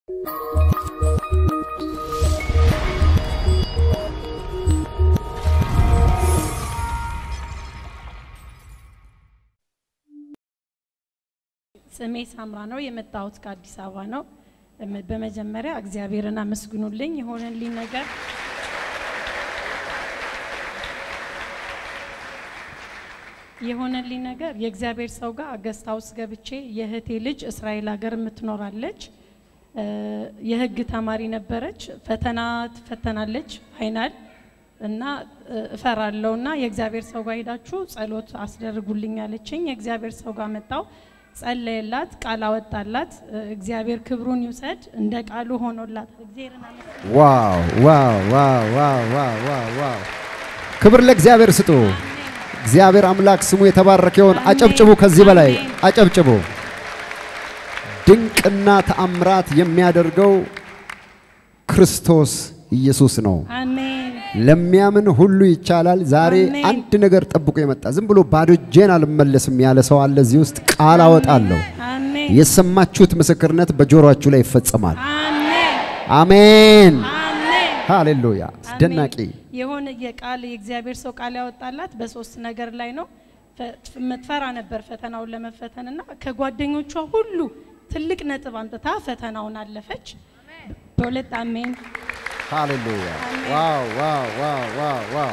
ስሜ ሳምራ ነው። የመጣሁት ከአዲስ አበባ ነው። በመጀመሪያ እግዚአብሔርን አመስግኑልኝ የሆነልኝ ነገር የሆነልኝ ነገር የእግዚአብሔር ሰው ጋር ገስት ሃውስ ገብቼ የእህቴ ልጅ እስራኤል ሀገር የምትኖራለች የህግ ተማሪ ነበረች። ፈተና ትፈተናለች ፋይናል እና እፈራለሁ እና የእግዚአብሔር ሰው ጋር ሄዳችሁ ጸሎት አስደርጉልኝ አለችኝ። የእግዚአብሔር ሰው ጋር መጣው ጸለየላት፣ ቃል አወጣላት። እግዚአብሔር ክብሩን ይውሰድ። እንደ ቃሉ ሆኖላት እግዚአብሔርን አመስግኑ። ዋው ዋው ዋው ዋው ዋው ዋው ዋው! ክብር ለእግዚአብሔር ስጡ። እግዚአብሔር አምላክ ስሙ የተባረከ ይሁን። አጨብጭቡ፣ ከዚህ በላይ አጨብጭቡ። ድንቅና ተአምራት የሚያደርገው ክርስቶስ ኢየሱስ ነው። አሜን ለሚያምን ሁሉ ይቻላል። ዛሬ አሜን። አንድ ነገር ጠብቆ የመጣ ዝም ብሎ ባዶ እጄን አልመለስም ያለ ሰው አለ። እዚህ ውስጥ ቃል አወጣለሁ። አሜን የሰማችሁት ምስክርነት በጆሮአችሁ ላይ ይፈጸማል። አሜን አሜን። አሜን ሃሌሉያ! አስደናቂ የሆነ የቃል የእግዚአብሔር ሰው ቃል ያወጣላት በሶስት ነገር ላይ ነው። ፈ- ምትፈራ ነበር ፈተናውን ለመፈተን እና ከጓደኞቿ ሁሉ ትልቅ ነጥብ አምጥታ ፈተናውን አለፈች። በሁለት አሜን። ሃሌሉያ! አሜን። ዋው ዋው ዋው ዋው ዋው!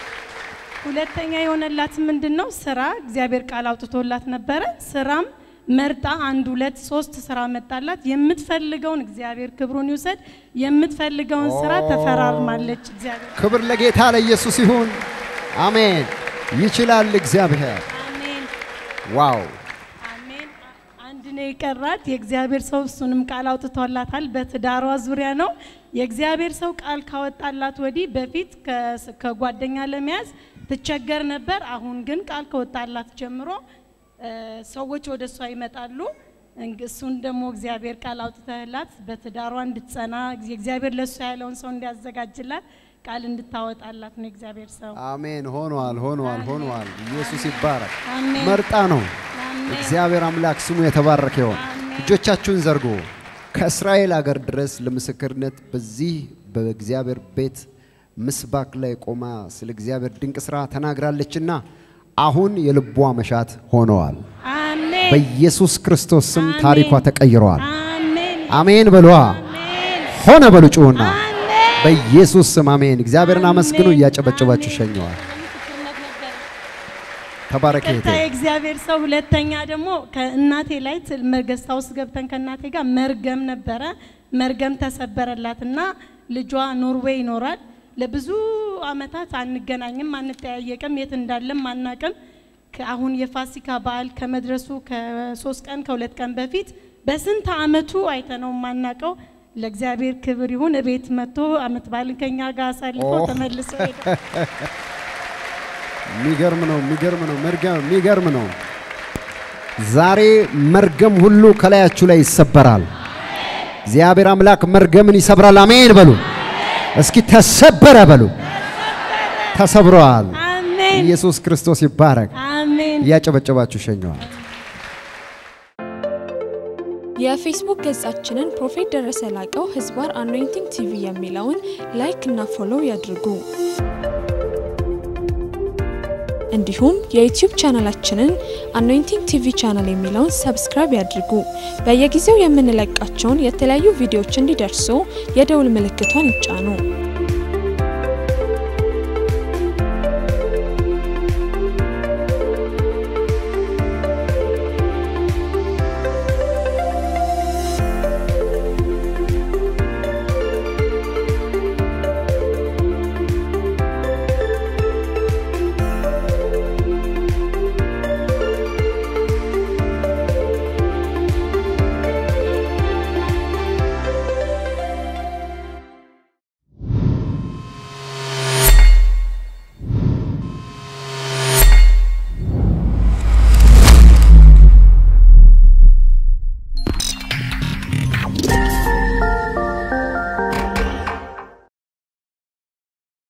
ሁለተኛ የሆነላት ምንድን ነው? ስራ እግዚአብሔር ቃል አውጥቶላት ነበረ። ስራም መርጣ አንድ ሁለት ሶስት ስራ መጣላት። የምትፈልገውን እግዚአብሔር ክብሩን ይውሰድ። የምትፈልገውን ስራ ተፈራርማለች። እግዚአብሔር ክብር ለጌታ ለኢየሱስ ይሁን። አሜን። ይችላል እግዚአብሔር። አሜን ዋው! አሜን። አንድ ነው የቀራት የእግዚአብሔር ሰው እሱንም ቃል አውጥቶላታል። በትዳሯ ዙሪያ ነው የእግዚአብሔር ሰው ቃል ካወጣላት ወዲህ በፊት ከስ- ከጓደኛ ለመያዝ ትቸገር ነበር። አሁን ግን ቃል ከወጣላት ጀምሮ እ፣ ሰዎች ወደ እሷ ይመጣሉ። እንግ- እሱን ደግሞ እግዚአብሔር ቃል አውጥተህላት በትዳሯ እንድትጸና የእግዚአብሔር ለእሷ ያለውን ሰው እንዲያዘጋጅላት ቃል እንድታወጣላት ነው የእግዚአብሔር ሰው። አሜን። ሆኗል፣ ሆኗል፣ ሆኗል። ኢየሱስ ይባረክ። አሜን መርጣ ነው። አሜን እግዚአብሔር አምላክ ስሙ የተባረከ ይሁን። አሜን። እጆቻችሁን ዘርጉ። ከእስራኤል አገር ድረስ ለምስክርነት በዚህ በእግዚአብሔር ቤት ምስባክ ላይ ቆማ ስለ እግዚአብሔር ድንቅ ስራ ተናግራለችና አሁን የልቧ መሻት ሆነዋል። አሜን በኢየሱስ ክርስቶስ ስም አሜን። ታሪኳ ተቀይረዋል። አሜን አሜን በሏ። አሜን ሆነ በሉ ጩሁና አሜን። በኢየሱስ ስም አሜን። እግዚአብሔርን አመስግኑ። አሜን። እያጨበጨባችሁ አሜን። ሸኘዋል። ለምስክርነት ነበር። ተባረክ ቀጥታ እህቴ። የእግዚአብሔር ሰው ሁለተኛ ደግሞ ከእናቴ ላይ ትል- መገዝታ ውስጥ ገብተን ከእናቴ ጋር መርገም ነበረ። መርገም ተሰበረላት እና ልጇ ኖርዌይ ይኖራል። ለብዙ አመታት አንገናኝም፣ አንጠያየቅም፣ የት እንዳለም አናቅም። አሁን የፋሲካ በዓል ከመድረሱ ከሶስት ቀን ከሁለት ቀን በፊት በስንት አመቱ አይተነው የማናቀው ለእግዚአብሔር ክብር ይሁን እቤት መጥቶ አመት በዓልን ከኛ ጋር አሳልፎ ኦ። ተመልሶ ሄደ። የሚገርም ነው፣ የሚገርም ነው፣ መርገም የሚገርም ነው። ዛሬ መርገም ሁሉ ከላያችሁ ላይ ይሰበራል። እግዚአብሔር አምላክ መርገምን ይሰብራል። አሜን በሉ። እስኪ ተሰበረ በሉ። ተሰብረዋል። አሜን ኢየሱስ ክርስቶስ ይባረክ። አሜን። እያጨበጨባችሁ ሸኘዋል። የፌስቡክ ገጻችንን ፕሮፌት ደረሰ ላቀው ህዝባር አኖይንቲንግ ቲቪ የሚለውን ላይክ እና ፎሎው ያድርጉ። እንዲሁም የዩቲዩብ ቻናላችንን አኖይንቲንግ ቲቪ ቻናል የሚለውን ሰብስክራይብ ያድርጉ። በየጊዜው የምንለቃቸውን የተለያዩ ቪዲዮዎች እንዲደርሱ የደውል ምልክቷን ይጫኑ።